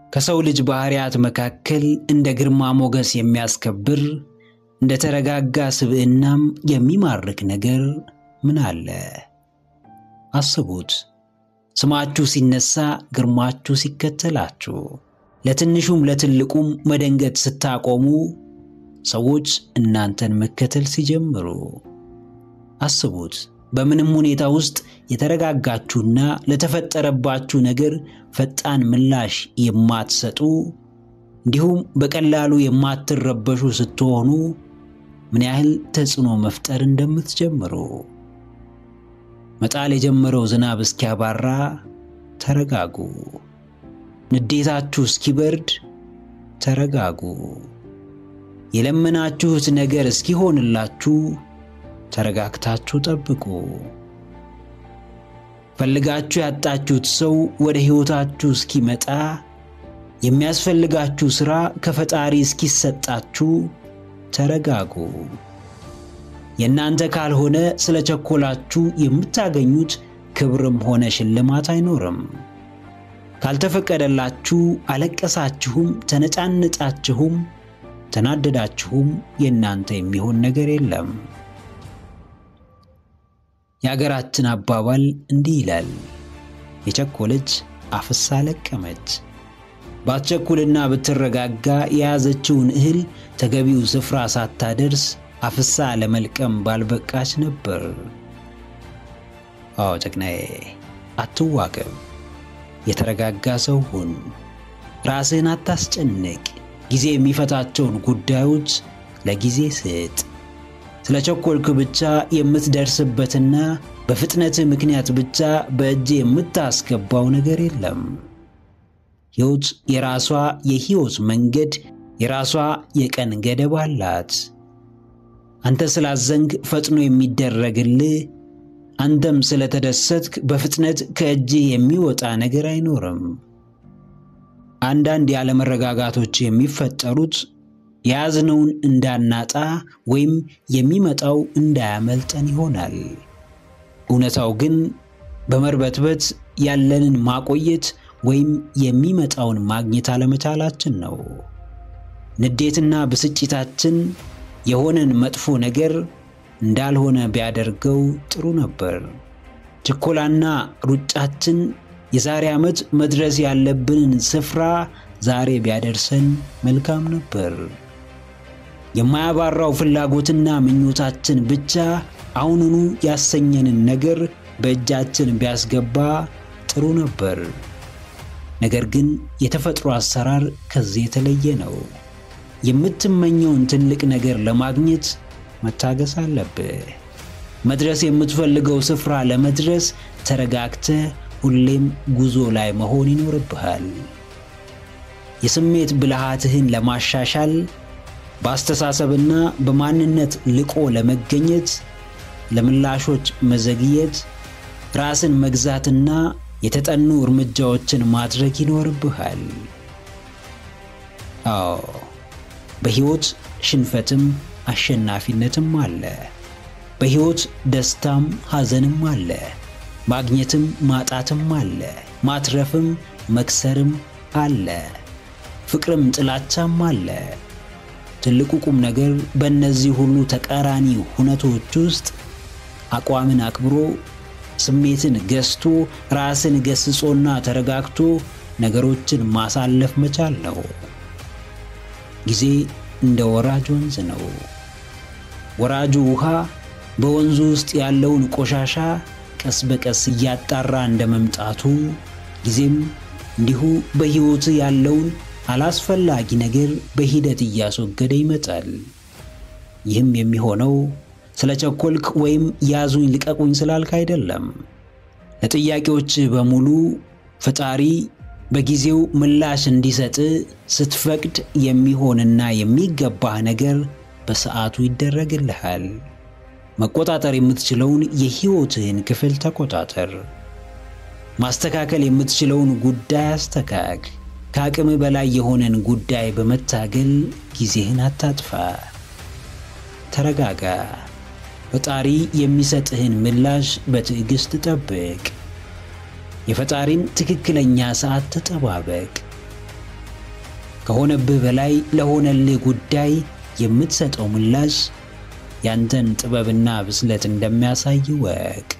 ከሰው ልጅ ባህሪያት መካከል እንደ ግርማ ሞገስ የሚያስከብር እንደ ተረጋጋ ስብዕናም የሚማርክ ነገር ምን አለ? አስቡት። ስማችሁ ሲነሳ ግርማችሁ ሲከተላችሁ፣ ለትንሹም ለትልቁም መደንገጥ ስታቆሙ፣ ሰዎች እናንተን መከተል ሲጀምሩ፣ አስቡት። በምንም ሁኔታ ውስጥ የተረጋጋችሁና ለተፈጠረባችሁ ነገር ፈጣን ምላሽ የማትሰጡ እንዲሁም በቀላሉ የማትረበሹ ስትሆኑ ምን ያህል ተጽዕኖ መፍጠር እንደምትጀምሩ። መጣል የጀመረው ዝናብ እስኪያባራ ተረጋጉ። ንዴታችሁ እስኪበርድ ተረጋጉ። የለመናችሁት ነገር እስኪሆንላችሁ ተረጋግታችሁ ጠብቁ። ፈልጋችሁ ያጣችሁት ሰው ወደ ሕይወታችሁ እስኪመጣ፣ የሚያስፈልጋችሁ ሥራ ከፈጣሪ እስኪሰጣችሁ ተረጋጉ። የእናንተ ካልሆነ ስለ ቸኮላችሁ የምታገኙት ክብርም ሆነ ሽልማት አይኖርም። ካልተፈቀደላችሁ አለቀሳችሁም፣ ተነጫነጫችሁም፣ ተናደዳችሁም የእናንተ የሚሆን ነገር የለም። የአገራችን አባባል እንዲህ ይላል፣ የቸኮለች አፍሳ ለቀመች። ባትቸኩልና ብትረጋጋ የያዘችውን እህል ተገቢው ስፍራ ሳታደርስ አፍሳ ለመልቀም ባልበቃች ነበር። አዎ ጨቅናዬ፣ አትዋቀብ። የተረጋጋ ሰው ሁን። ራስህን አታስጨንቅ። ጊዜ የሚፈታቸውን ጉዳዮች ለጊዜ ስጥ። ስለ ቸኮልክ ብቻ የምትደርስበትና በፍጥነትህ ምክንያት ብቻ በእጅ የምታስገባው ነገር የለም። ሕይወት የራሷ የሕይወት መንገድ፣ የራሷ የቀን ገደብ አላት። አንተ ስላዘንግ ፈጥኖ የሚደረግልህ፣ አንተም ስለተደሰትክ በፍጥነት ከእጅህ የሚወጣ ነገር አይኖርም። አንዳንድ ያለመረጋጋቶች የሚፈጠሩት የያዝነውን እንዳናጣ ወይም የሚመጣው እንዳያመልጠን ይሆናል። እውነታው ግን በመርበትበት ያለንን ማቆየት ወይም የሚመጣውን ማግኘት አለመቻላችን ነው። ንዴትና ብስጭታችን የሆነን መጥፎ ነገር እንዳልሆነ ቢያደርገው ጥሩ ነበር። ችኮላና ሩጫችን የዛሬ ዓመት መድረስ ያለብንን ስፍራ ዛሬ ቢያደርሰን መልካም ነበር። የማያባራው ፍላጎትና ምኞታችን ብቻ አሁኑኑ ያሰኘንን ነገር በእጃችን ቢያስገባ ጥሩ ነበር። ነገር ግን የተፈጥሮ አሰራር ከዚህ የተለየ ነው። የምትመኘውን ትልቅ ነገር ለማግኘት መታገስ አለብህ። መድረስ የምትፈልገው ስፍራ ለመድረስ ተረጋግተህ ሁሌም ጉዞ ላይ መሆን ይኖርብሃል። የስሜት ብልሃትህን ለማሻሻል በአስተሳሰብና በማንነት ልቆ ለመገኘት ለምላሾች መዘግየት፣ ራስን መግዛትና የተጠኑ እርምጃዎችን ማድረግ ይኖርብሃል። አዎ በሕይወት ሽንፈትም አሸናፊነትም አለ። በሕይወት ደስታም ሐዘንም አለ። ማግኘትም ማጣትም አለ። ማትረፍም መክሰርም አለ። ፍቅርም ጥላቻም አለ። ትልቁ ቁም ነገር በእነዚህ ሁሉ ተቃራኒ ሁነቶች ውስጥ አቋምን አክብሮ ስሜትን ገዝቶ ራስን ገስጾና ተረጋግቶ ነገሮችን ማሳለፍ መቻል ነው። ጊዜ እንደ ወራጅ ወንዝ ነው። ወራጁ ውሃ በወንዙ ውስጥ ያለውን ቆሻሻ ቀስ በቀስ እያጣራ እንደ መምጣቱ ጊዜም እንዲሁ በሕይወት ያለውን አላስፈላጊ ነገር በሂደት እያስወገደ ይመጣል። ይህም የሚሆነው ስለ ቸኮልክ ወይም ያዙኝ ልቀቁኝ ስላልክ አይደለም። ለጥያቄዎች በሙሉ ፈጣሪ በጊዜው ምላሽ እንዲሰጥ ስትፈቅድ የሚሆንና የሚገባህ ነገር በሰዓቱ ይደረግልሃል። መቆጣጠር የምትችለውን የሕይወትህን ክፍል ተቆጣጠር። ማስተካከል የምትችለውን ጉዳይ አስተካክ። ከአቅም በላይ የሆነን ጉዳይ በመታገል ጊዜህን አታጥፋ። ተረጋጋ። ፈጣሪ የሚሰጥህን ምላሽ በትዕግሥት ጠብቅ። የፈጣሪን ትክክለኛ ሰዓት ተጠባበቅ። ከሆነብህ በላይ ለሆነልህ ጉዳይ የምትሰጠው ምላሽ ያንተን ጥበብና ብስለት እንደሚያሳይ ወቅ።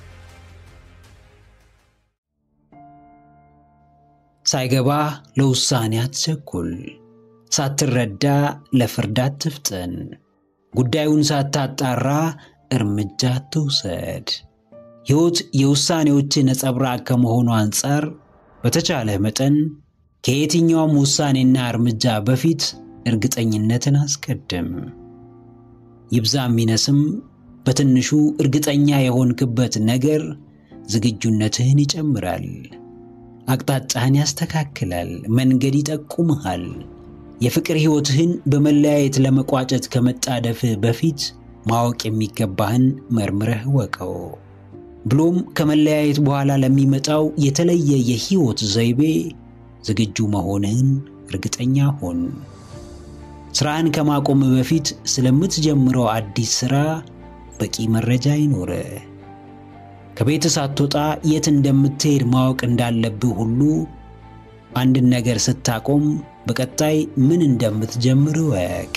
ሳይገባ ለውሳኔ አትቸኩል። ሳትረዳ ለፍርድ አትፍጠን። ጉዳዩን ሳታጣራ እርምጃ አትውሰድ። ሕይወት የውሳኔዎች ነጸብራቅ ከመሆኑ አንጻር በተቻለ መጠን ከየትኛውም ውሳኔና እርምጃ በፊት እርግጠኝነትን አስቀድም። ይብዛም ይነስም በትንሹ እርግጠኛ የሆንክበት ነገር ዝግጁነትህን ይጨምራል። አቅጣጫህን ያስተካክላል። መንገድ ይጠቁምሃል። የፍቅር ሕይወትህን በመለያየት ለመቋጨት ከመጣደፍህ በፊት ማወቅ የሚገባህን መርምረህ ወቀው። ብሎም ከመለያየት በኋላ ለሚመጣው የተለየ የሕይወት ዘይቤ ዝግጁ መሆንህን እርግጠኛ ሁን። ሥራህን ከማቆም በፊት ስለምትጀምረው አዲስ ሥራ በቂ መረጃ ይኖርህ። ከቤት ሳትወጣ የት እንደምትሄድ ማወቅ እንዳለብህ ሁሉ አንድን ነገር ስታቆም በቀጣይ ምን እንደምትጀምር እወቅ።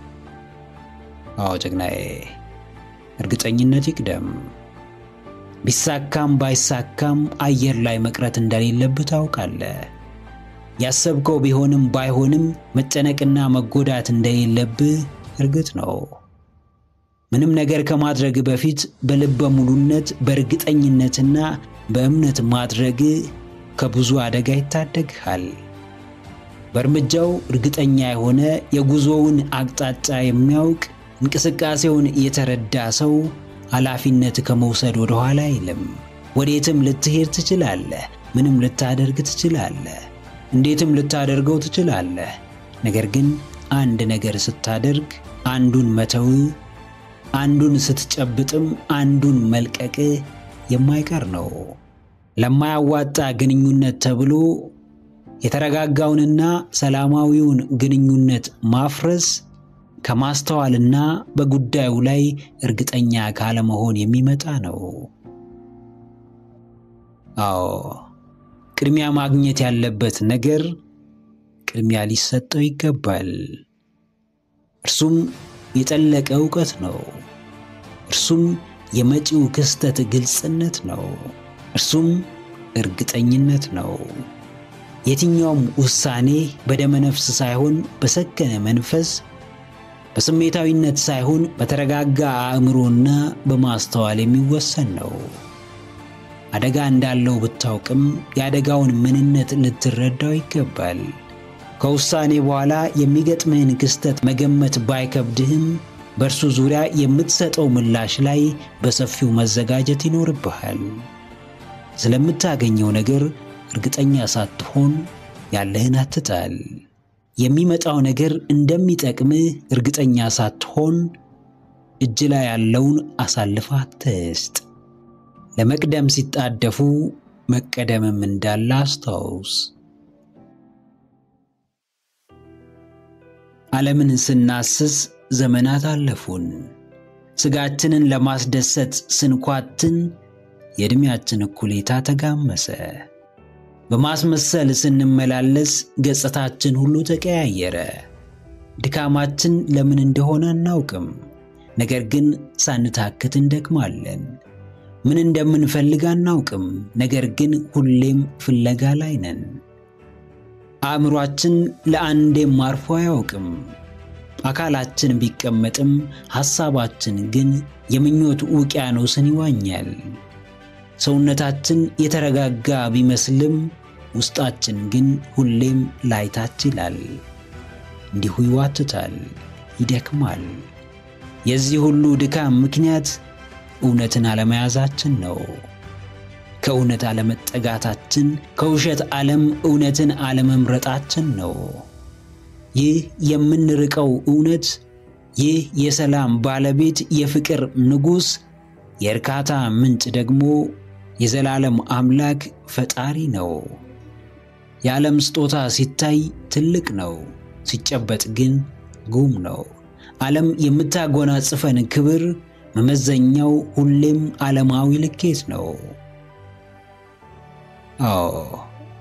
አዎ ጀግናዬ፣ እርግጠኝነት ይቅደም። ቢሳካም ባይሳካም አየር ላይ መቅረት እንደሌለብህ ታውቃለህ። ያሰብከው ቢሆንም ባይሆንም መጨነቅና መጎዳት እንደሌለብህ እርግጥ ነው። ምንም ነገር ከማድረግ በፊት በልበ ሙሉነት በእርግጠኝነትና በእምነት ማድረግ ከብዙ አደጋ ይታደግሃል። በእርምጃው እርግጠኛ የሆነ የጉዞውን አቅጣጫ የሚያውቅ እንቅስቃሴውን የተረዳ ሰው ኃላፊነት ከመውሰድ ወደ ኋላ አይልም። ወዴትም ልትሄድ ትችላለህ። ምንም ልታደርግ ትችላለህ። እንዴትም ልታደርገው ትችላለህ። ነገር ግን አንድ ነገር ስታደርግ አንዱን መተው፣ አንዱን ስትጨብጥም አንዱን መልቀቅ የማይቀር ነው። ለማያዋጣ ግንኙነት ተብሎ የተረጋጋውንና ሰላማዊውን ግንኙነት ማፍረስ ከማስተዋልና በጉዳዩ ላይ እርግጠኛ ካለመሆን የሚመጣ ነው። አዎ ቅድሚያ ማግኘት ያለበት ነገር ቅድሚያ ሊሰጠው ይገባል። እርሱም የጠለቀ እውቀት ነው። እርሱም የመጪው ክስተት ግልጽነት ነው። እርሱም እርግጠኝነት ነው። የትኛውም ውሳኔ በደመነፍስ ሳይሆን በሰከነ መንፈስ፣ በስሜታዊነት ሳይሆን በተረጋጋ አእምሮና በማስተዋል የሚወሰን ነው። አደጋ እንዳለው ብታውቅም የአደጋውን ምንነት ልትረዳው ይገባል። ከውሳኔ በኋላ የሚገጥምህን ክስተት መገመት ባይከብድህም በእርሱ ዙሪያ የምትሰጠው ምላሽ ላይ በሰፊው መዘጋጀት ይኖርብሃል። ስለምታገኘው ነገር እርግጠኛ ሳትሆን ያለህን አትጣል። የሚመጣው ነገር እንደሚጠቅምህ እርግጠኛ ሳትሆን እጅ ላይ ያለውን አሳልፈህ አትስጥ። ለመቅደም ሲጣደፉ መቀደምም እንዳለ አስታውስ። ዓለምን ስናስስ ዘመናት አለፉን። ሥጋችንን ለማስደሰት ስንኳትን የዕድሜያችን እኩሌታ ተጋመሰ። በማስመሰል ስንመላለስ ገጽታችን ሁሉ ተቀያየረ። ድካማችን ለምን እንደሆነ አናውቅም። ነገር ግን ሳንታክት እንደክማለን። ምን እንደምንፈልግ አናውቅም። ነገር ግን ሁሌም ፍለጋ ላይ ነን። አእምሯችን ለአንዴም አርፎ አያውቅም። አካላችን ቢቀመጥም ሐሳባችን ግን የምኞት ውቅያኖስን ይዋኛል። ሰውነታችን የተረጋጋ ቢመስልም ውስጣችን ግን ሁሌም ላይታች ይላል። እንዲሁ ይዋትታል፣ ይደክማል። የዚህ ሁሉ ድካም ምክንያት እውነትን አለመያዛችን ነው። ከእውነት አለመጠጋታችን፣ ከውሸት ዓለም እውነትን አለመምረጣችን ነው። ይህ የምንርቀው እውነት፣ ይህ የሰላም ባለቤት፣ የፍቅር ንጉሥ፣ የእርካታ ምንጭ ደግሞ የዘላለም አምላክ ፈጣሪ ነው። የዓለም ስጦታ ሲታይ ትልቅ ነው፣ ሲጨበጥ ግን ጉም ነው። ዓለም የምታጎናጽፈን ክብር መመዘኛው ሁሌም ዓለማዊ ልኬት ነው። አዎ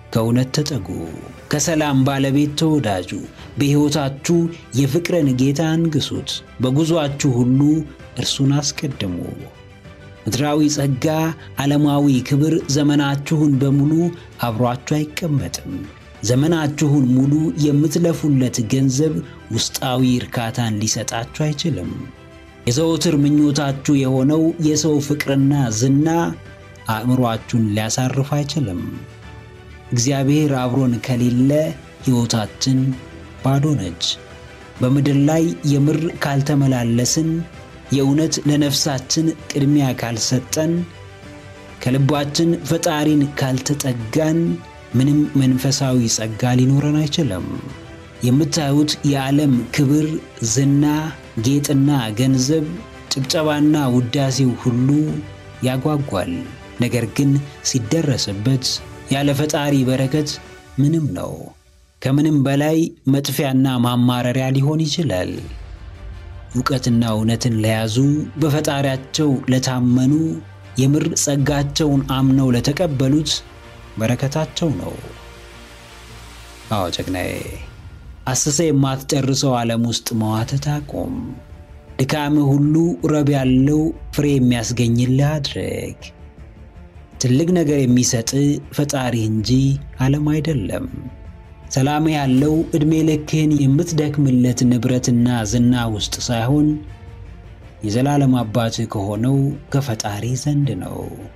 ከእውነት ተጠጉ። ከሰላም ባለቤት ተወዳጁ። በሕይወታችሁ የፍቅርን ጌታ አንግሱት። በጉዞአችሁ ሁሉ እርሱን አስቀድሙ። ምድራዊ ጸጋ፣ ዓለማዊ ክብር ዘመናችሁን በሙሉ አብሯችሁ አይቀመጥም። ዘመናችሁን ሙሉ የምትለፉለት ገንዘብ ውስጣዊ እርካታን ሊሰጣችሁ አይችልም። የዘወትር ምኞታችሁ የሆነው የሰው ፍቅርና ዝና አእምሮአችሁን ሊያሳርፍ አይችልም። እግዚአብሔር አብሮን ከሌለ ሕይወታችን ባዶ ነች። በምድር ላይ የምር ካልተመላለስን፣ የእውነት ለነፍሳችን ቅድሚያ ካልሰጠን፣ ከልባችን ፈጣሪን ካልተጠጋን ምንም መንፈሳዊ ጸጋ ሊኖረን አይችልም። የምታዩት የዓለም ክብር፣ ዝና፣ ጌጥና ገንዘብ፣ ጭብጨባና ውዳሴው ሁሉ ያጓጓል። ነገር ግን ሲደረስበት ያለ ፈጣሪ በረከት ምንም ነው። ከምንም በላይ መጥፊያና ማማረሪያ ሊሆን ይችላል። እውቀትና እውነትን ለያዙ በፈጣሪያቸው ለታመኑ የምር ጸጋቸውን አምነው ለተቀበሉት በረከታቸው ነው። አዎ ጀግናዬ፣ አስሰ የማትጨርሰው ዓለም ውስጥ መዋተት አቁም። ድካምህ ሁሉ ረብ ያለው ፍሬ የሚያስገኝልህ አድርግ። ትልቅ ነገር የሚሰጥ ፈጣሪ እንጂ ዓለም አይደለም። ሰላም ያለው ዕድሜ ልክህን የምትደክምለት ንብረትና ዝና ውስጥ ሳይሆን የዘላለም አባትህ ከሆነው ከፈጣሪ ዘንድ ነው።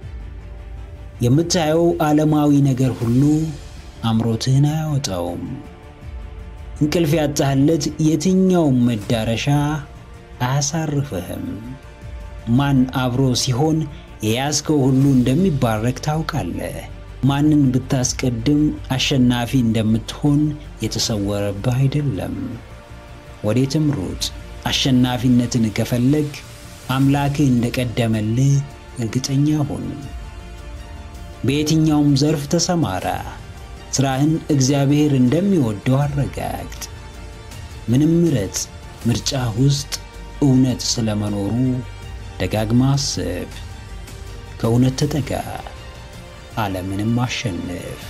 የምታየው ዓለማዊ ነገር ሁሉ አምሮትህን አያወጣውም። እንቅልፍ ያጣህለት የትኛውም መዳረሻ አያሳርፍህም። ማን አብሮ ሲሆን የያዝከው ሁሉ እንደሚባረክ ታውቃለህ። ማንን ብታስቀድም አሸናፊ እንደምትሆን የተሰወረብህ አይደለም። ወዴትም ሩጥ። አሸናፊነትን ከፈለግ አምላክህ እንደቀደመልህ እርግጠኛ ሁን። በየትኛውም ዘርፍ ተሰማራ። ሥራህን እግዚአብሔር እንደሚወደው አረጋግጥ። ምንም ምረጥ። ምርጫ ውስጥ እውነት ስለመኖሩ ደጋግማ አስብ። ከእውነት ተጠጋ፣ ዓለምንም አሸንፍ።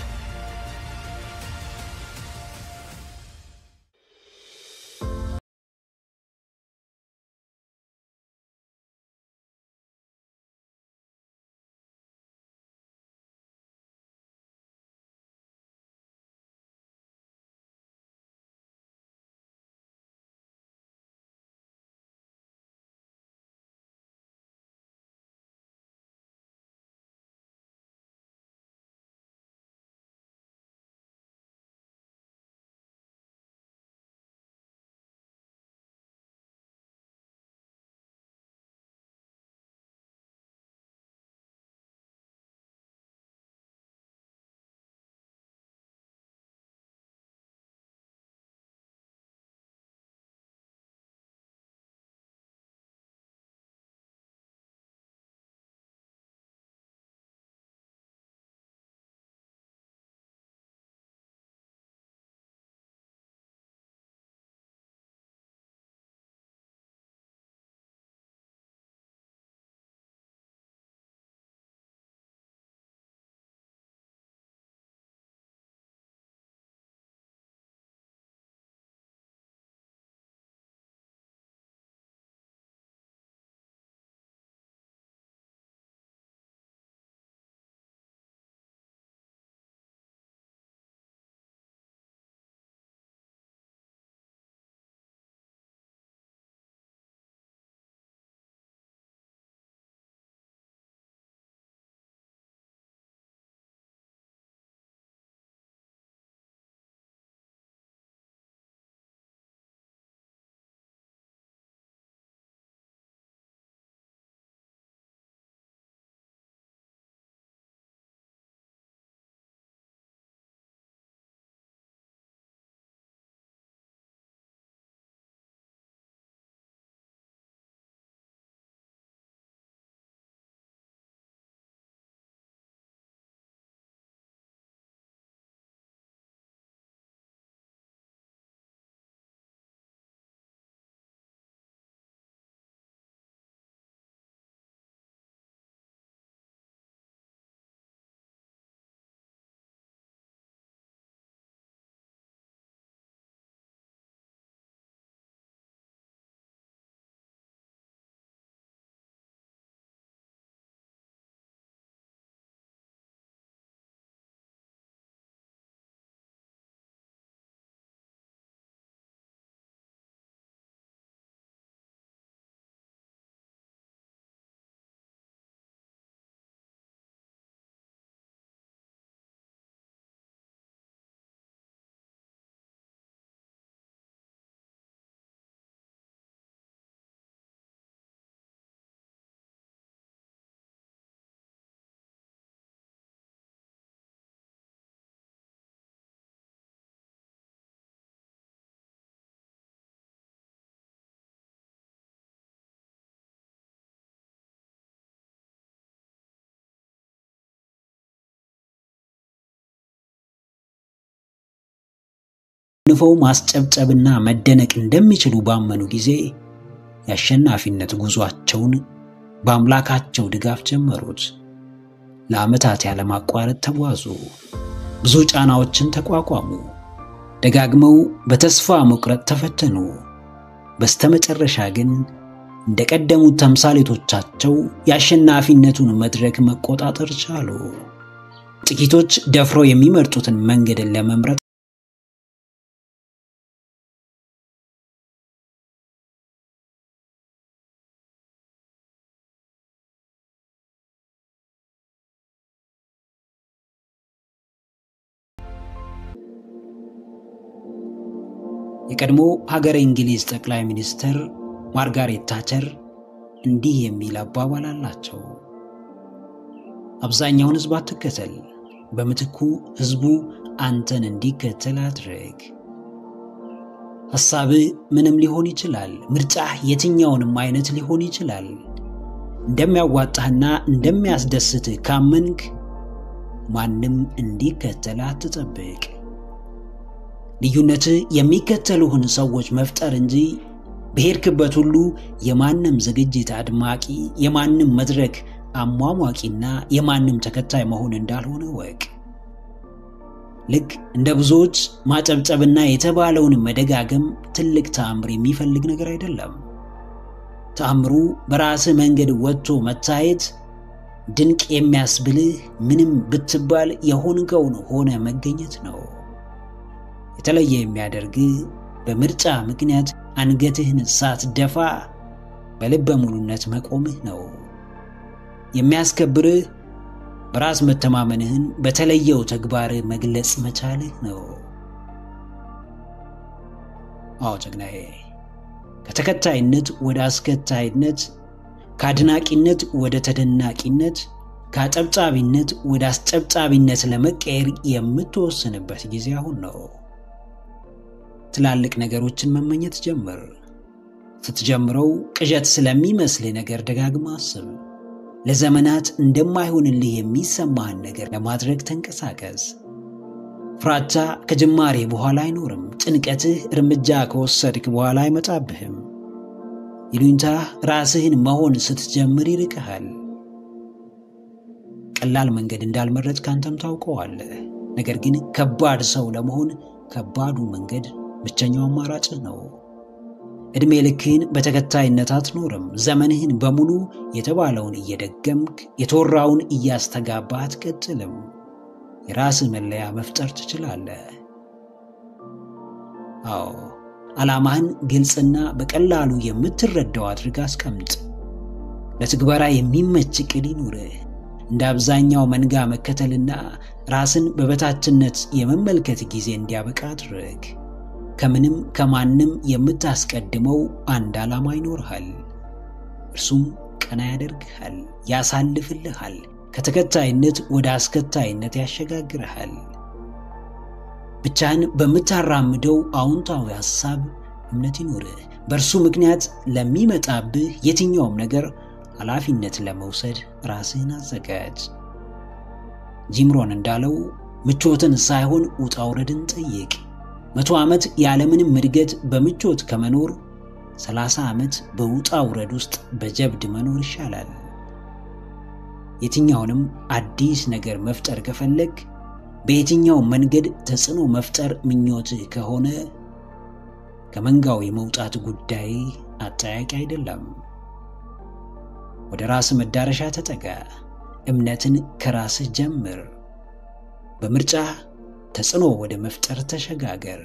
ንፈው ማስጨብጨብና መደነቅ እንደሚችሉ ባመኑ ጊዜ የአሸናፊነት ጉዟቸውን በአምላካቸው ድጋፍ ጀመሩት። ለዓመታት ያለማቋረጥ ተጓዙ። ብዙ ጫናዎችን ተቋቋሙ። ደጋግመው በተስፋ መቁረጥ ተፈተኑ። በስተመጨረሻ ግን እንደቀደሙት ተምሳሌቶቻቸው የአሸናፊነቱን መድረክ መቆጣጠር ቻሉ። ጥቂቶች ደፍረው የሚመርጡትን መንገድን ለመምረጥ የቀድሞ ሀገረ እንግሊዝ ጠቅላይ ሚኒስትር ማርጋሬት ታቸር እንዲህ የሚል አባባል አላቸው። አብዛኛውን ሕዝብ አትከተል፣ በምትኩ ሕዝቡ አንተን እንዲከተል አድርግ። ሐሳብህ ምንም ሊሆን ይችላል። ምርጫህ የትኛውንም አይነት ሊሆን ይችላል። እንደሚያዋጣህና እንደሚያስደስትህ ካመንክ ማንም እንዲከተል አትጠብቅ። ልዩነትህ የሚከተሉህን ሰዎች መፍጠር እንጂ በሄድክበት ሁሉ የማንም ዝግጅት አድማቂ፣ የማንም መድረክ አሟሟቂና የማንም ተከታይ መሆን እንዳልሆነ ወቅ። ልክ እንደ ብዙዎች ማጨብጨብና የተባለውን መደጋገም ትልቅ ተአምር የሚፈልግ ነገር አይደለም። ተአምሩ በራስህ መንገድ ወጥቶ መታየት፣ ድንቅ የሚያስብልህ ምንም ብትባል የሆንከውን ሆነ መገኘት ነው። የተለየ የሚያደርግህ በምርጫ ምክንያት አንገትህን ሳትደፋ በልበ ሙሉነት መቆምህ ነው። የሚያስከብርህ በራስ መተማመንህን በተለየው ተግባርህ መግለጽ መቻልህ ነው። አዎ ጀግናዬ፣ ከተከታይነት ወደ አስከታይነት፣ ከአድናቂነት ወደ ተደናቂነት፣ ከአጨብጫቢነት ወደ አስጨብጫቢነት ለመቀየር የምትወስንበት ጊዜ አሁን ነው። ትላልቅ ነገሮችን መመኘት ጀምር። ስትጀምረው ቅዠት ስለሚመስልህ ነገር ደጋግማ አስብ። ለዘመናት እንደማይሆንልህ የሚሰማህን ነገር ለማድረግ ተንቀሳቀስ። ፍራቻ ከጅማሬ በኋላ አይኖርም። ጭንቀትህ እርምጃ ከወሰድክ በኋላ አይመጣብህም። ይሉኝታህ ራስህን መሆን ስትጀምር ይርቅሃል። ቀላል መንገድ እንዳልመረጥ ካንተም ታውቀዋለህ። ነገር ግን ከባድ ሰው ለመሆን ከባዱ መንገድ ብቸኛው አማራጭህ ነው። ዕድሜ ልክህን በተከታይነት አትኖርም። ዘመንህን በሙሉ የተባለውን እየደገምክ የተወራውን እያስተጋባህ አትቀጥልም። የራስህ መለያ መፍጠር ትችላለህ። አዎ ዓላማህን ግልጽና በቀላሉ የምትረዳው አድርግ አስቀምጥ። ለትግበራ የሚመች ቅል ይኑርህ። እንደ አብዛኛው መንጋ መከተልና ራስን በበታችነት የመመልከት ጊዜ እንዲያበቃ አድርግ። ከምንም ከማንም የምታስቀድመው አንድ ዓላማ ይኖርሃል። እርሱም ቀና ያደርግሃል፣ ያሳልፍልሃል፣ ከተከታይነት ወደ አስከታይነት ያሸጋግርሃል። ብቻህን በምታራምደው አዎንታዊ ሐሳብ እምነት ይኖርህ። በእርሱ ምክንያት ለሚመጣብህ የትኛውም ነገር ኃላፊነት ለመውሰድ ራስህን አዘጋጅ። ጂምሮን እንዳለው ምቾትን ሳይሆን ውጣ ውረድን ጠይቅ። መቶ ዓመት ያለምንም እድገት በምቾት ከመኖር ሰላሳ ዓመት በውጣ ውረድ ውስጥ በጀብድ መኖር ይሻላል። የትኛውንም አዲስ ነገር መፍጠር ከፈለግ በየትኛው መንገድ ተጽዕኖ መፍጠር ምኞትህ ከሆነ ከመንጋው የመውጣት ጉዳይ አጠያቂ አይደለም። ወደ ራስህ መዳረሻ ተጠጋ። እምነትን ከራስህ ጀምር። በምርጫ ተጽዕኖ ወደ መፍጠር ተሸጋገር።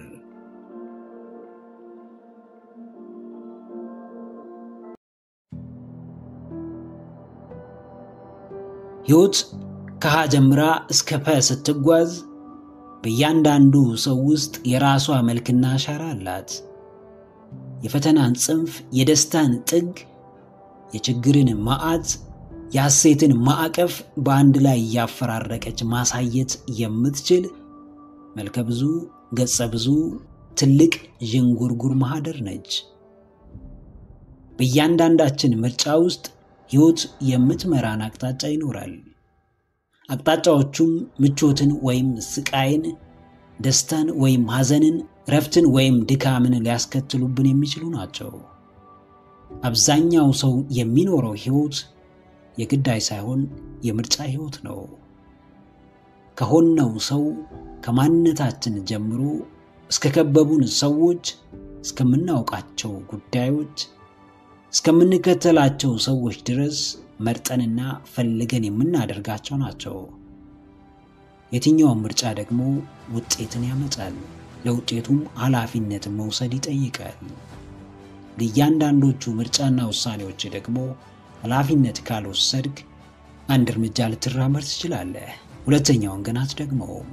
ሕይወት ከሀ ጀምራ እስከ ፐ ስትጓዝ በእያንዳንዱ ሰው ውስጥ የራሷ መልክና አሻራ አላት። የፈተናን ጽንፍ፣ የደስታን ጥግ፣ የችግርን ማዕት፣ የሐሴትን ማዕቀፍ በአንድ ላይ እያፈራረቀች ማሳየት የምትችል መልከ ብዙ ገጸ ብዙ ትልቅ ዥንጉርጉር ማህደር ነች። በእያንዳንዳችን ምርጫ ውስጥ ሕይወት የምትመራን አቅጣጫ ይኖራል። አቅጣጫዎቹም ምቾትን ወይም ስቃይን፣ ደስታን ወይም ሐዘንን፣ እረፍትን ወይም ድካምን ሊያስከትሉብን የሚችሉ ናቸው። አብዛኛው ሰው የሚኖረው ሕይወት የግዳይ ሳይሆን የምርጫ ሕይወት ነው። ከሆነው ሰው ከማንነታችን ጀምሮ እስከ ከበቡን ሰዎች፣ እስከምናውቃቸው ጉዳዮች፣ እስከምንከተላቸው ሰዎች ድረስ መርጠንና ፈልገን የምናደርጋቸው ናቸው። የትኛውም ምርጫ ደግሞ ውጤትን ያመጣል። ለውጤቱም ኃላፊነትን መውሰድ ይጠይቃል። ለእያንዳንዶቹ ምርጫና ውሳኔዎች ደግሞ ኃላፊነት ካልወሰድክ አንድ እርምጃ ልትራመድ ትችላለህ፣ ሁለተኛውን ግን አትደግመውም።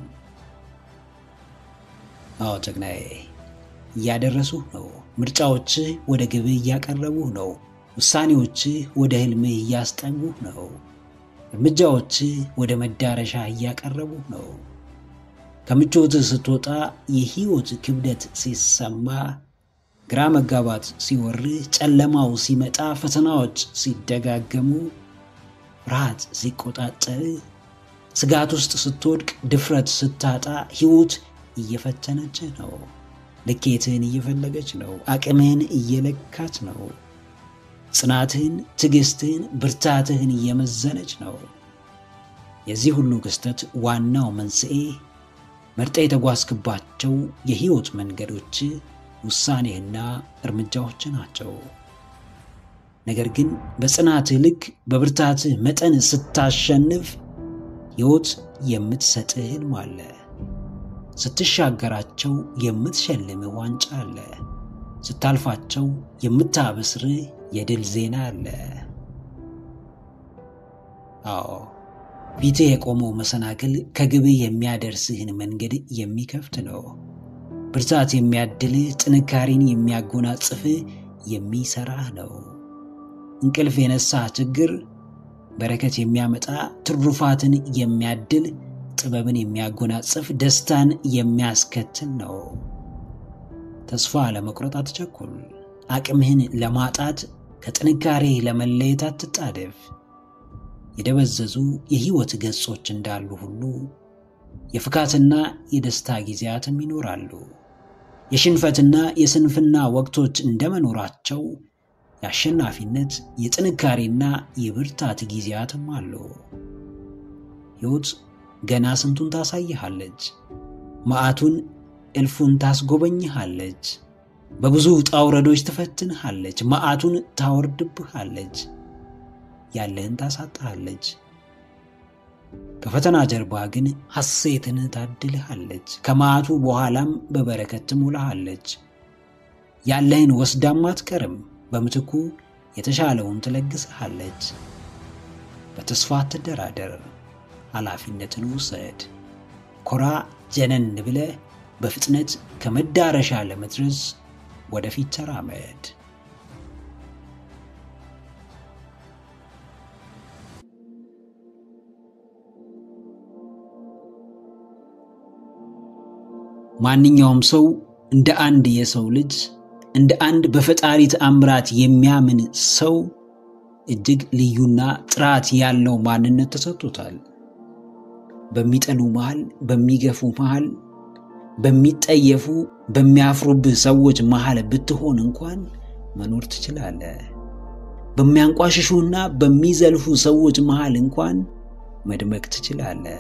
አዎ ጀግናዬ፣ እያደረሱህ ነው። ምርጫዎችህ ወደ ግብህ እያቀረቡህ ነው። ውሳኔዎችህ ወደ ህልምህ እያስጠጉህ ነው። እርምጃዎችህ ወደ መዳረሻ እያቀረቡህ ነው። ከምቾትህ ስትወጣ የህይወት ክብደት ሲሰማ፣ ግራ መጋባት ሲወርህ፣ ጨለማው ሲመጣ፣ ፈተናዎች ሲደጋገሙ፣ ፍርሃት ሲቆጣጠርህ፣ ስጋት ውስጥ ስትወድቅ፣ ድፍረት ስታጣ፣ ህይወት እየፈተነችህ ነው። ልኬትህን እየፈለገች ነው። አቅምህን እየለካች ነው። ጽናትህን፣ ትዕግስትህን፣ ብርታትህን እየመዘነች ነው። የዚህ ሁሉ ክስተት ዋናው መንስኤ መርጠ የተጓዝክባቸው የህይወት መንገዶች ውሳኔህና እርምጃዎች ናቸው። ነገር ግን በጽናትህ ልክ በብርታትህ መጠን ስታሸንፍ ሕይወት የምትሰጥህ ህልም አለ። ስትሻገራቸው የምትሸልምህ ዋንጫ አለ። ስታልፋቸው የምታበስርህ የድል ዜና አለ። አዎ ፊትህ የቆመው መሰናክል ከግብህ የሚያደርስህን መንገድ የሚከፍት ነው። ብርታት የሚያድልህ፣ ጥንካሬን የሚያጎናጽፍህ የሚሰራህ ነው። እንቅልፍ የነሳህ ችግር በረከት የሚያመጣ ትሩፋትን የሚያድል ጥበብን የሚያጎናጽፍ ደስታን የሚያስከትል ነው። ተስፋ ለመቁረጥ አትቸኩል። አቅምህን ለማጣት ከጥንካሬ ለመለየት አትጣደፍ። የደበዘዙ የህይወት ገጾች እንዳሉ ሁሉ የፍካትና የደስታ ጊዜያትም ይኖራሉ። የሽንፈትና የስንፍና ወቅቶች እንደመኖራቸው የአሸናፊነት የጥንካሬና የብርታት ጊዜያትም አሉ። ሕይወት ገና ስንቱን ታሳይሃለች። መዓቱን እልፉን ታስጎበኝሃለች። በብዙ ውጣ ውረዶች ትፈትንሃለች። መዓቱን ታወርድብሃለች። ያለህን ታሳጣሃለች። ከፈተና ጀርባ ግን ሐሴትን ታድልሃለች። ከመዓቱ በኋላም በበረከት ትሞላሃለች። ያለህን ወስዳም አትቀርም። በምትኩ የተሻለውን ትለግስሃለች። በተስፋ አትደራደር። ኃላፊነትን ውሰድ። ኮራ ጀነን ብለህ በፍጥነት ከመዳረሻ ለመድረስ ወደፊት ተራመድ። ማንኛውም ሰው እንደ አንድ የሰው ልጅ እንደ አንድ በፈጣሪ ተአምራት የሚያምን ሰው እጅግ ልዩና ጥራት ያለው ማንነት ተሰጥቶታል። በሚጠሉ መሃል፣ በሚገፉ መሃል፣ በሚጠየፉ በሚያፍሩብህ ሰዎች መሃል ብትሆን እንኳን መኖር ትችላለህ። በሚያንቋሽሹና በሚዘልፉ ሰዎች መሃል እንኳን መድመቅ ትችላለህ።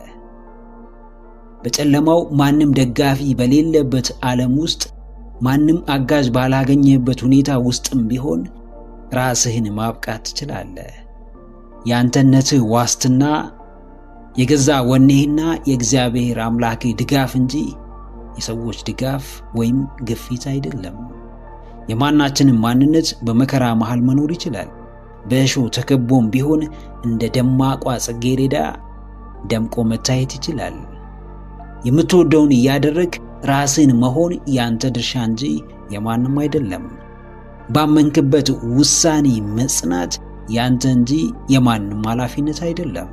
በጨለማው ማንም ደጋፊ በሌለበት ዓለም ውስጥ ማንም አጋዥ ባላገኘበት ሁኔታ ውስጥም ቢሆን ራስህን ማብቃት ትችላለህ። የአንተነትህ ዋስትና የገዛ ወኔህና የእግዚአብሔር አምላክህ ድጋፍ እንጂ የሰዎች ድጋፍ ወይም ግፊት አይደለም። የማናችንም ማንነት በመከራ መሃል መኖር ይችላል። በእሾህ ተከቦም ቢሆን እንደ ደማቋ ጽጌረዳ ደምቆ መታየት ይችላል። የምትወደውን እያደረግ ራስን መሆን ያንተ ድርሻ እንጂ የማንም አይደለም። ባመንክበት ውሳኔ መጽናት ያንተ እንጂ የማንም ኃላፊነት አይደለም።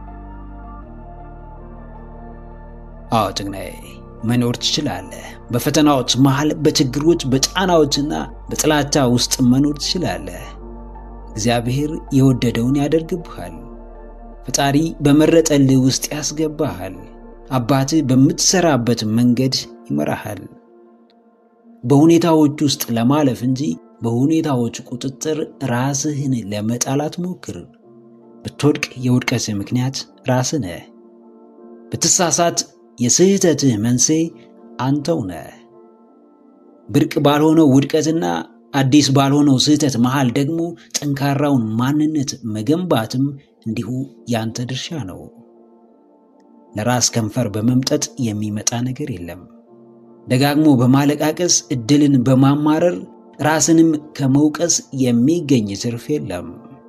አዎ ጭግናዬ፣ መኖር ትችላለህ። በፈተናዎች መሃል፣ በችግሮች፣ በጫናዎችና በጥላቻ ውስጥ መኖር ትችላለህ። እግዚአብሔር የወደደውን ያደርግብሃል። ፈጣሪ በመረጠልህ ውስጥ ያስገባሃል። አባትህ በምትሰራበት መንገድ ይመራሃል። በሁኔታዎች ውስጥ ለማለፍ እንጂ በሁኔታዎች ቁጥጥር ራስህን ለመጣላት ሞክር። ብትወድቅ የውድቀትህ ምክንያት ራስህ ነህ። ብትሳሳት የስህተትህ መንስኤ አንተው ነህ። ብርቅ ባልሆነው ውድቀትና አዲስ ባልሆነው ስህተት መሃል ደግሞ ጠንካራውን ማንነት መገንባትም እንዲሁ ያንተ ድርሻ ነው። ለራስ ከንፈር በመምጠጥ የሚመጣ ነገር የለም። ደጋግሞ በማለቃቀስ እድልን በማማረር ራስንም ከመውቀስ የሚገኝ ትርፍ የለም።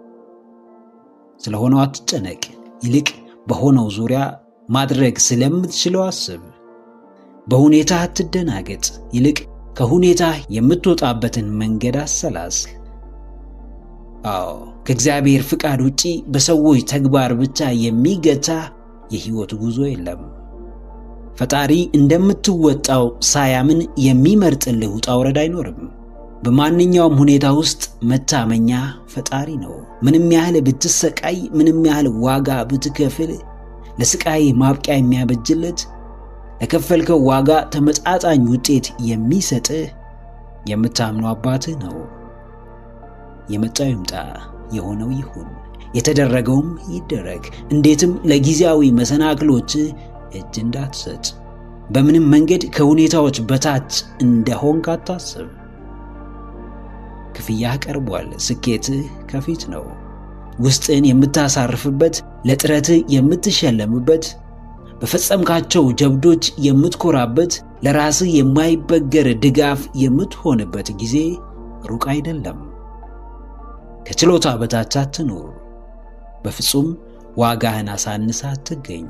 ስለሆነው አትጨነቅ። ይልቅ በሆነው ዙሪያ ማድረግ ስለምትችለው አስብ። በሁኔታ አትደናገጥ። ይልቅ ከሁኔታ የምትወጣበትን መንገድ አሰላስል። አዎ ከእግዚአብሔር ፍቃድ ውጪ በሰዎች ተግባር ብቻ የሚገታ የህይወት ጉዞ የለም። ፈጣሪ እንደምትወጣው ሳያምን የሚመርጥልህ ውጣ ውረድ አይኖርም። በማንኛውም ሁኔታ ውስጥ መታመኛ ፈጣሪ ነው። ምንም ያህል ብትሰቃይ፣ ምንም ያህል ዋጋ ብትከፍል፣ ለስቃይ ማብቂያ የሚያበጅለት ለከፈልከው ዋጋ ተመጣጣኝ ውጤት የሚሰጥህ የምታምነው አባትህ ነው። የመጣው ይምጣ፣ የሆነው ይሁን፣ የተደረገውም ይደረግ። እንዴትም ለጊዜያዊ መሰናክሎች እጅ እንዳትሰጥ። በምንም መንገድ ከሁኔታዎች በታች እንደሆንክ አታስብ። ክፍያህ ቀርቧል። ስኬትህ ከፊት ነው። ውስጥህን የምታሳርፍበት፣ ለጥረትህ የምትሸለምበት፣ በፈጸምካቸው ጀብዶች የምትኮራበት፣ ለራስህ የማይበገር ድጋፍ የምትሆንበት ጊዜ ሩቅ አይደለም። ከችሎታ በታች አትኑር። በፍጹም ዋጋህን አሳንሳ አትገኝ።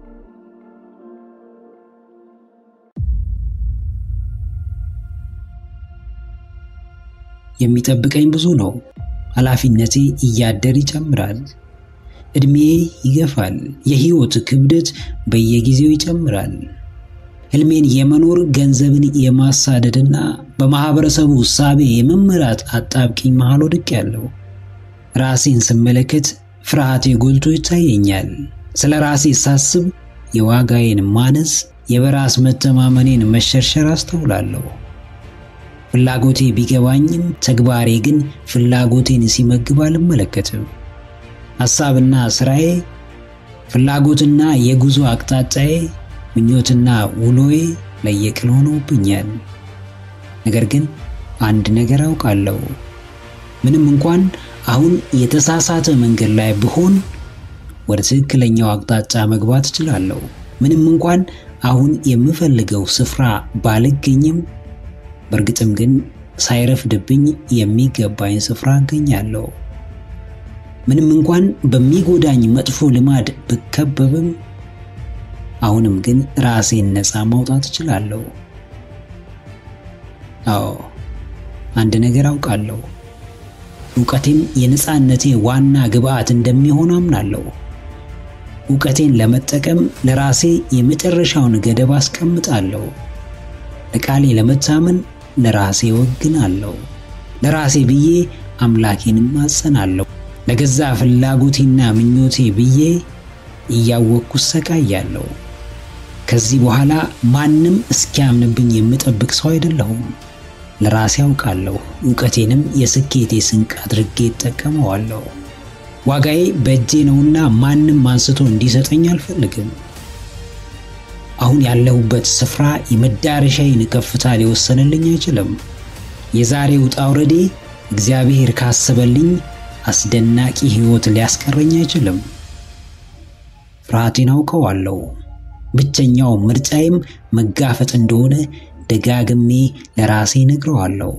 የሚጠብቀኝ ብዙ ነው። ኃላፊነቴ እያደር ይጨምራል። ዕድሜ ይገፋል። የሕይወት ክብደት በየጊዜው ይጨምራል። ሕልሜን የመኖር ገንዘብን የማሳደድና በማኅበረሰቡ እሳቤ የመመራት አጣብቂኝ መሃል ወድቄያለሁ። ራሴን ስመለከት ፍርሃቴ ጎልቶ ይታየኛል። ስለ ራሴ ሳስብ የዋጋዬን ማነስ፣ የበራስ መተማመኔን መሸርሸር አስተውላለሁ። ፍላጎቴ ቢገባኝም ተግባሬ ግን ፍላጎቴን ሲመግብ አልመለከትም። ሐሳብና ሥራዬ፣ ፍላጎትና የጉዞ አቅጣጫዬ፣ ምኞትና ውሎዬ ለየቅል ሆነውብኛል። ነገር ግን አንድ ነገር አውቃለሁ። ምንም እንኳን አሁን የተሳሳተ መንገድ ላይ ብሆን ወደ ትክክለኛው አቅጣጫ መግባት እችላለሁ። ምንም እንኳን አሁን የምፈልገው ስፍራ ባልገኝም በእርግጥም ግን ሳይረፍድብኝ የሚገባኝ ስፍራ አገኛለሁ። ምንም እንኳን በሚጎዳኝ መጥፎ ልማድ ብከበብም አሁንም ግን ራሴን ነፃ ማውጣት እችላለሁ። አዎ አንድ ነገር አውቃለሁ። እውቀቴም የነፃነቴ ዋና ግብአት እንደሚሆን አምናለሁ። እውቀቴን ለመጠቀም ለራሴ የመጨረሻውን ገደብ አስቀምጣለሁ። ለቃሌ ለመታመን ለራሴ ወግናለሁ። ለራሴ ብዬ አምላኬንም አጸናለሁ። ለገዛ ፍላጎቴና ምኞቴ ብዬ እያወቅኩ ሰቃያለሁ። ከዚህ በኋላ ማንም እስኪያምንብኝ የምጠብቅ ሰው አይደለሁም። ለራሴ አውቃለሁ። እውቀቴንም የስኬቴ ስንቅ አድርጌ እጠቀመዋለሁ። ዋጋዬ በእጄ ነውና ማንም አንስቶ እንዲሰጠኝ አልፈልግም። አሁን ያለሁበት ስፍራ የመዳረሻዬን ከፍታ ሊወሰንልኝ አይችልም። የዛሬ ውጣ ውረዴ እግዚአብሔር ካሰበልኝ አስደናቂ ሕይወት ሊያስቀረኝ አይችልም። ፍርሃቴን አውቀዋለሁ። ብቸኛው ምርጫዬም መጋፈጥ እንደሆነ ደጋግሜ ለራሴ ነግረዋለሁ።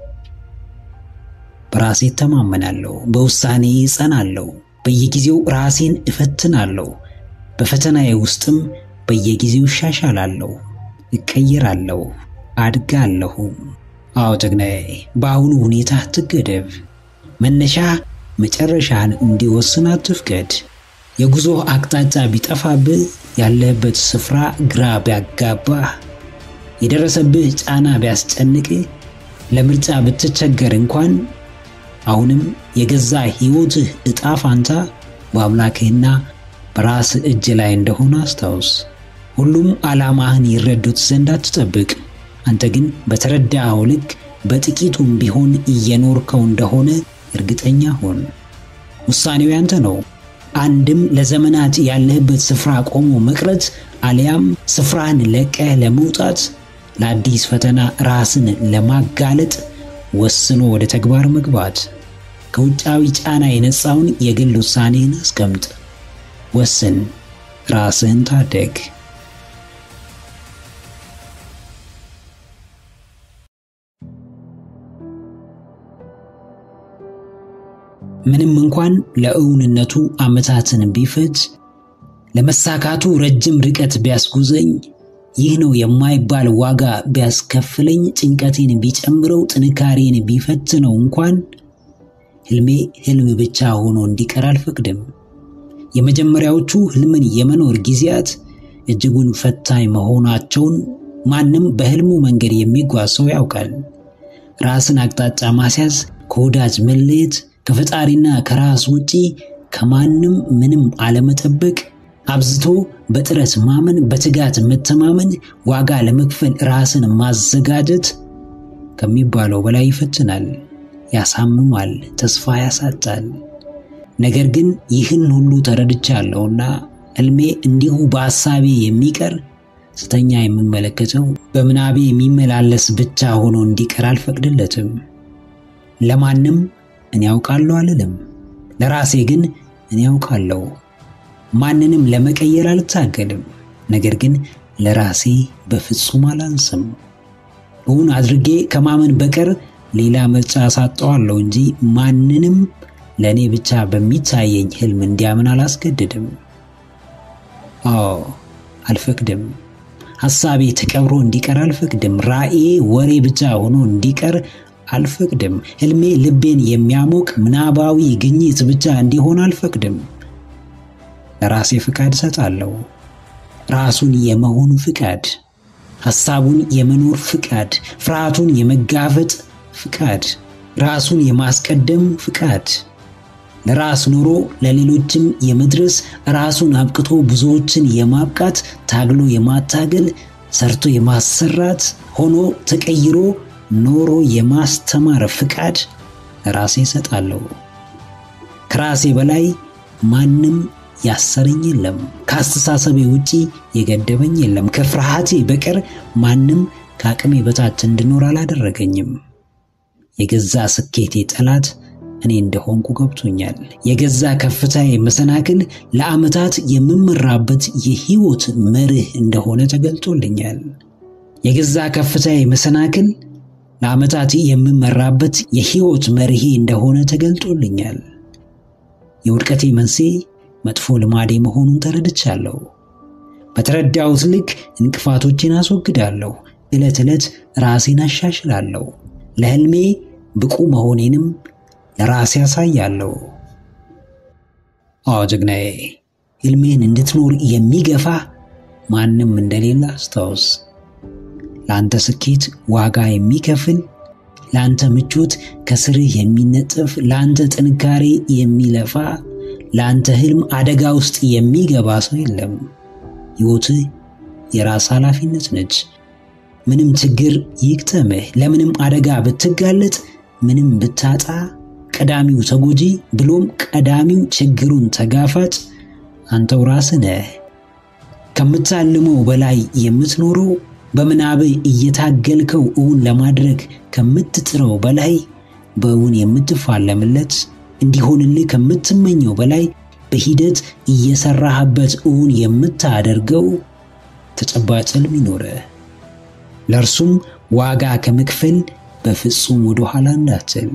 በራሴ እተማመናለሁ። በውሳኔ እጸናለሁ። በየጊዜው ራሴን እፈትናለሁ። በፈተናዬ ውስጥም በየጊዜው እሻሻላለሁ፣ እቀይራለሁ፣ አድጋለሁ። አዎ ጀግናዬ፣ በአሁኑ ሁኔታ አትገደብ። መነሻ መጨረሻህን እንዲወስን አትፍቀድ። የጉዞ አቅጣጫ ቢጠፋብህ፣ ያለህበት ስፍራ ግራ ቢያጋባህ፣ የደረሰብህ ጫና ቢያስጨንቅህ፣ ለምርጫ ብትቸገር እንኳን አሁንም የገዛ ሕይወትህ ዕጣ ፋንታ በአምላክህና በራስህ እጅ ላይ እንደሆነ አስታውስ። ሁሉም ዓላማህን ይረዱት ዘንድ አትጠብቅ። አንተ ግን በተረዳኸው ልክ በጥቂቱም ቢሆን እየኖርከው እንደሆነ እርግጠኛ ሆን። ውሳኔው ያንተ ነው። አንድም ለዘመናት ያለህበት ስፍራ ቆሞ መቅረት፣ አሊያም ስፍራህን ለቀህ ለመውጣት ለአዲስ ፈተና ራስን ለማጋለጥ ወስኖ ወደ ተግባር መግባት። ከውጫዊ ጫና የነፃውን የግል ውሳኔህን አስቀምጥ። ወስን፣ ራስህን ታደግ። ምንም እንኳን ለእውንነቱ ዓመታትን ቢፈጅ ለመሳካቱ ረጅም ርቀት ቢያስጉዘኝ ይህ ነው የማይባል ዋጋ ቢያስከፍለኝ ጭንቀቴን ቢጨምረው ጥንካሬን ቢፈትነው እንኳን ህልሜ ህልም ብቻ ሆኖ እንዲቀር አልፈቅድም። የመጀመሪያዎቹ ህልምን የመኖር ጊዜያት እጅጉን ፈታኝ መሆናቸውን ማንም በህልሙ መንገድ የሚጓዝ ሰው ያውቃል። ራስን አቅጣጫ ማስያዝ፣ ከወዳጅ መለየት፣ ከፈጣሪና ከራስ ውጪ ከማንም ምንም አለመጠበቅ አብዝቶ በጥረት ማመን፣ በትጋት መተማመን፣ ዋጋ ለመክፈል ራስን ማዘጋጀት ከሚባለው በላይ ይፈትናል፣ ያሳምማል፣ ተስፋ ያሳጣል። ነገር ግን ይህን ሁሉ ተረድቻለሁና ህልሜ እንዲሁ በሐሳቤ የሚቀር ስተኛ የምመለከተው በምናቤ የሚመላለስ ብቻ ሆኖ እንዲቀር አልፈቅድለትም። ለማንም እኔ ያውቃለሁ አልልም፣ ለራሴ ግን እኔ ያውቃለሁ። ማንንም ለመቀየር አልታገልም። ነገር ግን ለራሴ በፍጹም አላንስም። እውን አድርጌ ከማመን በቀር ሌላ ምርጫ አሳጠዋለሁ እንጂ ማንንም ለእኔ ብቻ በሚታየኝ ህልም እንዲያምን አላስገድድም። አዎ አልፈቅድም። ሐሳቤ ተቀብሮ እንዲቀር አልፈቅድም። ራእዬ ወሬ ብቻ ሆኖ እንዲቀር አልፈቅድም። ህልሜ ልቤን የሚያሞቅ ምናባዊ ግኝት ብቻ እንዲሆን አልፈቅድም። ለራሴ ፍቃድ እሰጣለሁ። ራሱን የመሆን ፍቃድ፣ ሐሳቡን የመኖር ፍቃድ፣ ፍርሃቱን የመጋፈጥ ፍቃድ፣ ራሱን የማስቀደም ፍቃድ፣ ለራስ ኖሮ ለሌሎችም የመድረስ ራሱን አብቅቶ ብዙዎችን የማብቃት ታግሎ የማታገል ሰርቶ የማሰራት ሆኖ ተቀይሮ ኖሮ የማስተማር ፍቃድ ለራሴ እሰጣለሁ። ከራሴ በላይ ማንም ያሰረኝ የለም። ከአስተሳሰቤ ውጪ የገደበኝ የለም። ከፍርሃቴ በቀር ማንም ከአቅሜ በታች እንድኖር አላደረገኝም። የገዛ ስኬቴ ጠላት እኔ እንደሆንኩ ገብቶኛል። የገዛ ከፍታዬ መሰናክል ለዓመታት የምመራበት የህይወት መርህ እንደሆነ ተገልጦልኛል። የገዛ ከፍታዬ መሰናክል ለዓመታት የምመራበት የህይወት መርሄ እንደሆነ ተገልጦልኛል። የውድቀቴ መንስኤ መጥፎ ልማዴ መሆኑን ተረድቻለሁ። በተረዳሁት ልክ እንቅፋቶችን አስወግዳለሁ። ዕለት ዕለት ራሴን አሻሽላለሁ። ለህልሜ ብቁ መሆኔንም ለራሴ ያሳያለሁ። አዎ ጀግናዬ፣ ህልሜን እንድትኖር የሚገፋ ማንም እንደሌለ አስታውስ። ለአንተ ስኬት ዋጋ የሚከፍል ለአንተ ምቾት ከስርህ የሚነጥፍ ለአንተ ጥንካሬ የሚለፋ ለአንተ ህልም አደጋ ውስጥ የሚገባ ሰው የለም። ሕይወትህ የራስ ኃላፊነት ነች። ምንም ችግር ይግጠምህ፣ ለምንም አደጋ ብትጋለጥ፣ ምንም ብታጣ፣ ቀዳሚው ተጎጂ ብሎም ቀዳሚው ችግሩን ተጋፋጭ አንተው ራስህ ነህ። ከምታልመው በላይ የምትኖረው በምናብህ እየታገልከው እውን ለማድረግ ከምትጥረው በላይ በእውን የምትፋለምለት እንዲሆንልህ ከምትመኘው በላይ በሂደት እየሰራህበት እውን የምታደርገው ተጨባጭ ህልም ይኖርህ። ለእርሱም ዋጋ ከመክፈል በፍጹም ወደ ኋላ እንዳትል።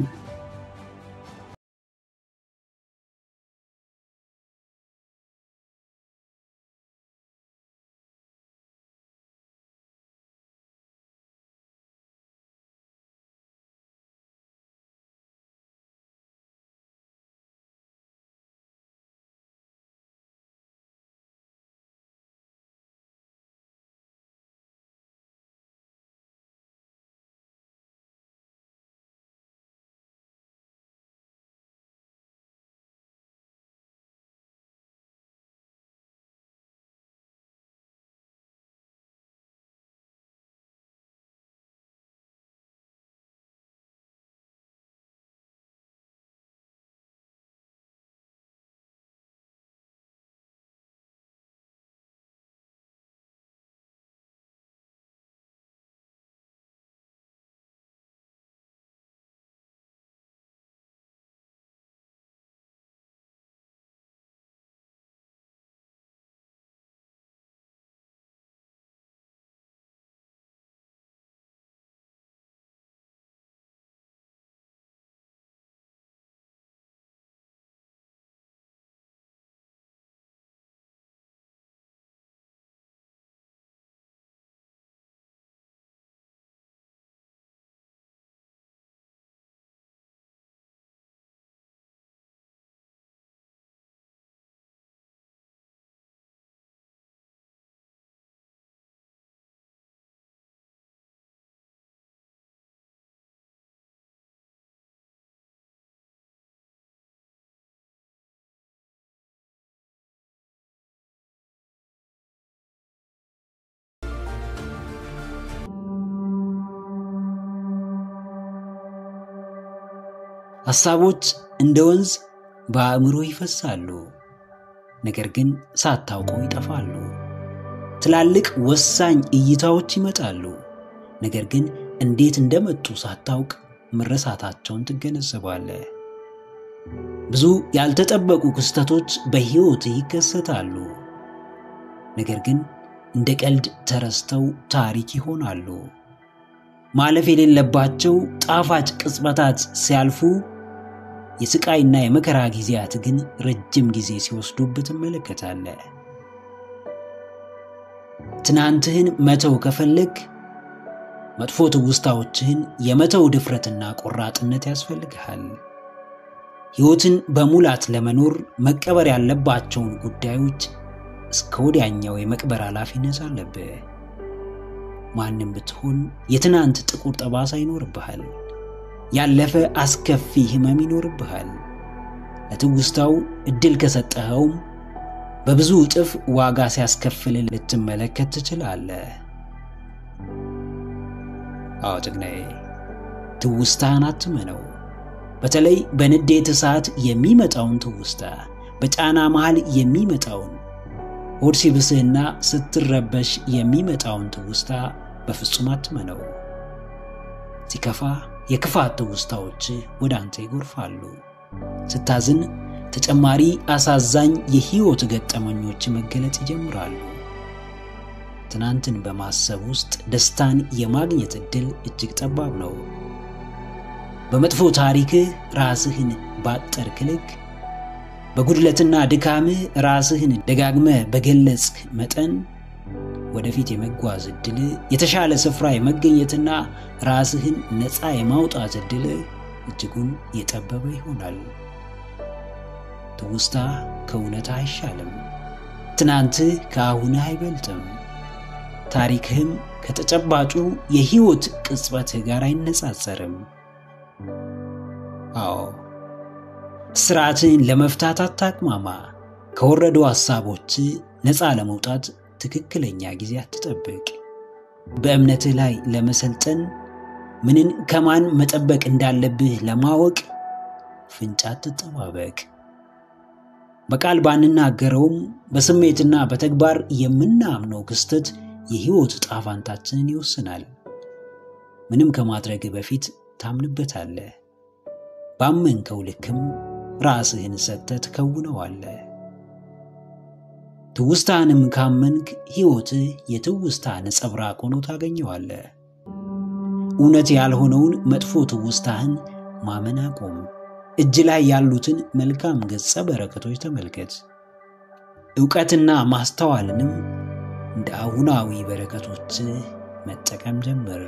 ሐሳቦች እንደ ወንዝ በአእምሮ ይፈሳሉ፣ ነገር ግን ሳታውቀው ይጠፋሉ። ትላልቅ ወሳኝ እይታዎች ይመጣሉ፣ ነገር ግን እንዴት እንደመጡ ሳታውቅ መረሳታቸውን ትገነዘባለህ። ብዙ ያልተጠበቁ ክስተቶች በሕይወት ይከሰታሉ፣ ነገር ግን እንደ ቀልድ ተረስተው ታሪክ ይሆናሉ። ማለፍ የሌለባቸው ጣፋጭ ቅጽበታት ሲያልፉ፣ የስቃይና የመከራ ጊዜያት ግን ረጅም ጊዜ ሲወስዱብህ ትመለከታለህ። ትናንትህን መተው ከፈለግ መጥፎ ትውስታዎችህን የመተው ድፍረትና ቆራጥነት ያስፈልግሃል። ሕይወትን በሙላት ለመኖር መቀበር ያለባቸውን ጉዳዮች እስከ ወዲያኛው የመቅበር ኃላፊነት አለብህ። ማንም ብትሆን የትናንት ጥቁር ጠባሳ ይኖርብሃል። ያለፈ አስከፊ ሕመም ይኖርብሃል። ለትውስታው ዕድል ከሰጠኸውም በብዙ እጥፍ ዋጋ ሲያስከፍል ልትመለከት ትችላለህ። አዎ ጀግናዬ፣ ትውስታህን አትመነው። በተለይ በንዴት እሳት የሚመጣውን ትውስታ፣ በጫና መሃል የሚመጣውን ሆድ ሲብስህና ስትረበሽ የሚመጣውን ትውስታ በፍጹም አትመነው። ሲከፋ የክፋት ትውስታዎች ወደ አንተ ይጎርፋሉ። ስታዝን ተጨማሪ አሳዛኝ የሕይወት ገጠመኞች መገለጽ ይጀምራሉ። ትናንትን በማሰብ ውስጥ ደስታን የማግኘት ዕድል እጅግ ጠባብ ነው። በመጥፎ ታሪክህ ራስህን ባጠርክ ልክ በጉድለትና ድካምህ ራስህን ደጋግመህ በገለጽክ መጠን ወደፊት የመጓዝ ዕድል፣ የተሻለ ስፍራ የመገኘትና ራስህን ነፃ የማውጣት ዕድል እጅጉን የጠበበ ይሆናል። ትውስታ ከእውነት አይሻልም። ትናንትህ ከአሁንህ አይበልጥም። ታሪክህም ከተጨባጩ የሕይወት ቅጽበትህ ጋር አይነጻጸርም። አዎ ስርዓትን ለመፍታት አታቅማማ። ከወረዱ ሐሳቦች ነፃ ለመውጣት ትክክለኛ ጊዜ አትጠብቅ። በእምነትህ ላይ ለመሰልጠን ምንን ከማን መጠበቅ እንዳለብህ ለማወቅ ፍንጫ አትጠባበቅ። በቃል ባንናገረውም በስሜትና በተግባር የምናምነው ክስተት የሕይወት ጣፋንታችንን ይወስናል። ምንም ከማድረግ በፊት ታምንበታለህ። ባመንከው ልክም ራስህን ሰጥተህ ትከውነዋለህ። ትውስታንም ካመንክ ሕይወትህ የትውስታ ነጸብራቅ ሆኖ ታገኘዋለህ። እውነት ያልሆነውን መጥፎ ትውስታህን ማመን አቁም። እጅ ላይ ያሉትን መልካም ገጸ በረከቶች ተመልከት። ዕውቀትና ማስተዋልንም እንደ አሁናዊ በረከቶች መጠቀም ጀምር።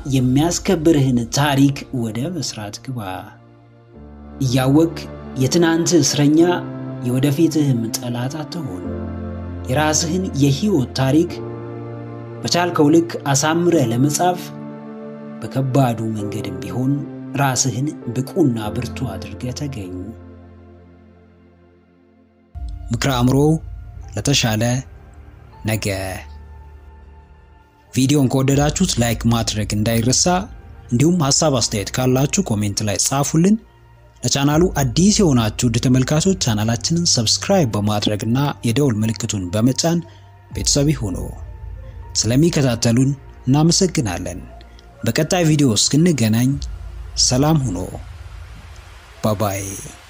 የሚያስከብርህን ታሪክ ወደ መስራት ግባ። እያወቅ የትናንት እስረኛ የወደፊትህም ጠላት አትሆን። የራስህን የህይወት ታሪክ በቻልከው ልክ አሳምረህ ለመጻፍ በከባዱ መንገድም ቢሆን ራስህን ብቁና ብርቱ አድርገህ ተገኝ። ምክረ አእምሮ ለተሻለ ነገ። ቪዲዮን ከወደዳችሁት ላይክ ማድረግ እንዳይረሳ፣ እንዲሁም ሀሳብ አስተያየት ካላችሁ ኮሜንት ላይ ጻፉልን። ለቻናሉ አዲስ የሆናችሁ ውድ ተመልካቾች ቻናላችንን ሰብስክራይብ በማድረግና የደውል ምልክቱን በመጫን ቤተሰብ ይሁኑ። ስለሚከታተሉን እናመሰግናለን። በቀጣይ ቪዲዮ እስክንገናኝ ሰላም ሁኑ። ባባይ